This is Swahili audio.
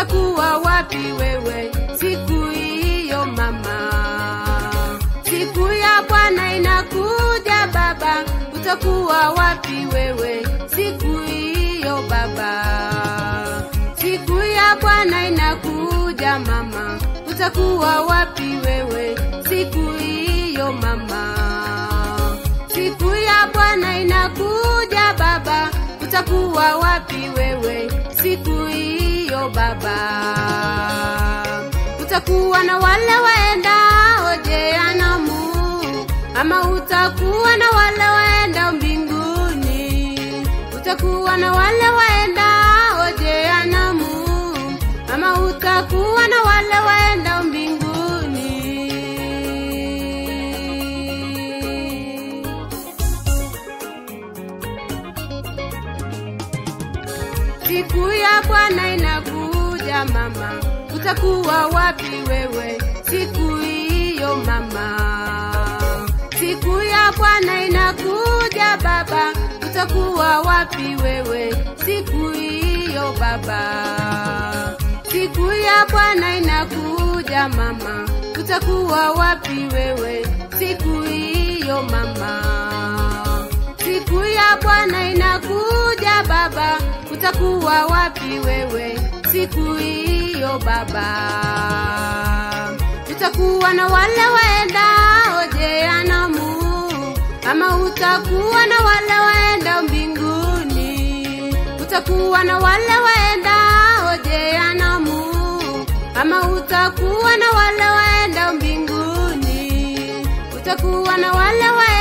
utakuwa wapi wewe siku hiyo mama? Siku ya Bwana inakuja baba, utakuwa wapi wewe siku hiyo baba? Siku ya Bwana inakuja mama, utakuwa wapi wewe siku hiyo mama? Siku ya Bwana inakuja baba, utakuwa wapi wewe siku hiyo baba? Utakuwa na wale waendao jehanamu, ama utakuwa na wale waendao mbinguni? Utakuwa na wale waendao jehanamu, ama utakuwa na wale waendao mbinguni? Siku ya Bwana inakuja mama, utakuwa wapi wewe siku hiyo mama? Siku ya Bwana inakuja baba, utakuwa wapi wewe siku hiyo baba? Siku ya Bwana inakuja mama, utakuwa wapi wewe siku hiyo mama? Siku ya Bwana inakuja baba, utakuwa wapi wewe siku hiyo baba? Utakuwa na wale waendao jehanamu, ama utakuwa na wale waendao mbinguni? Utakuwa na wale waendao jehanamu, ama utakuwa na wale waendao mbinguni? Utakuwa na wale waendao